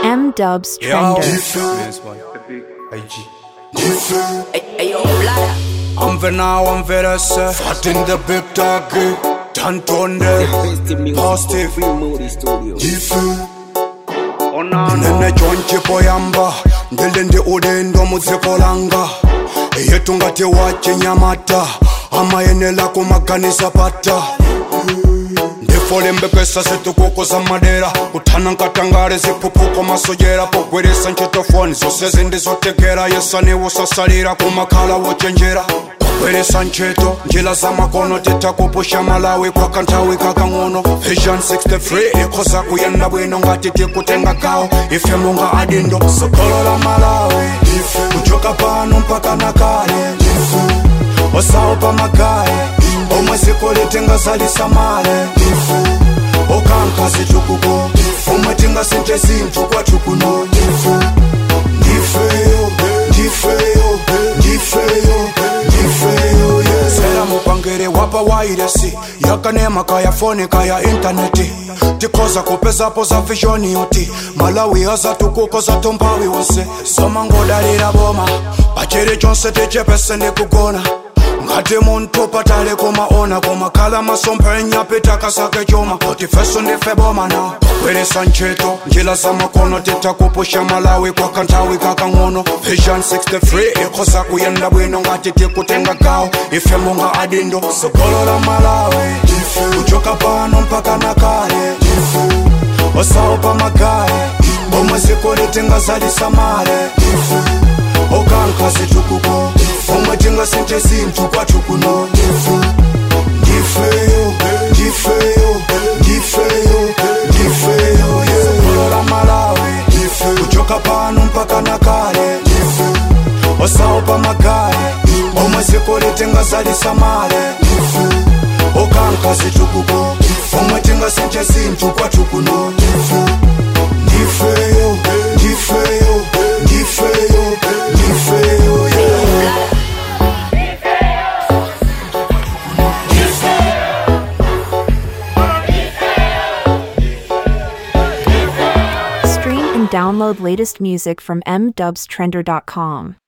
M Dubs Yo. Trender. I'm now, I'm very sad. Fat in the big dog. Tantonde. Positive. nene chonchi poyamba ndili ndi udindo mudziko langa yetu ngati wachinyamata amayenela kumaganisa pata ndifolembekesa zitukuko za madera kuthana nkatangale ziphuphuko masojera pogweresa ntchitofoni zonse zindizotekera yesaniwo sasalira kumakhala wochenjera kugweresa ntchito njira za makono titakupusha malawi kwa kanthawi kakang'ono vision 63 ikhoza kuyenda bwino ngati tikutenga gawo ife munga adindo sogolo la malawi kuchoka pano mpaka nakale osawo pamagaye omwe ziko litingazalisa male okanka zitukuko omwe tingasinte zinthu kwathu kuno ndifeyo ndifeyo ndifeyo ndifeyo yeah. sera mupangere wapa wairesi yakanema kaya foni kaya intaneti tikhoza kupezapo za vishoni yoti malawi azatukuko zatompawi wonse somangodalira boma pachiri chonse tichepese ndikugona ngati munthu patali kumaona kumakhala masomphenya pitakasake chuma kuti feso ndife boma na kugweresa ntchito njira za makono titakupusha malawi kwa kanthawi kakang'ono vision 63 ikhoza kuyenda bwino ngati tikutenga gawo ife munga adindo sogolo la malawi kuchoka pano mpaka nakale osawo pamagaye omwe ziko litingazalisa male okanka zitukuko omwe tingasinte zinthu kwathu kuno ndifeyo ndifeyo ndifeyo ndifeyo sogolo la malawi kuchoka pano mpaka nakale osawo pamagaye omwe ziko litingazalisa male okanka zitukuko omwe tingasinte zinthu kwathu kuno ndifeyo ndifeyo ndifeyo ndifeyo yeah. Stream and download latest music from mdubstrender.com.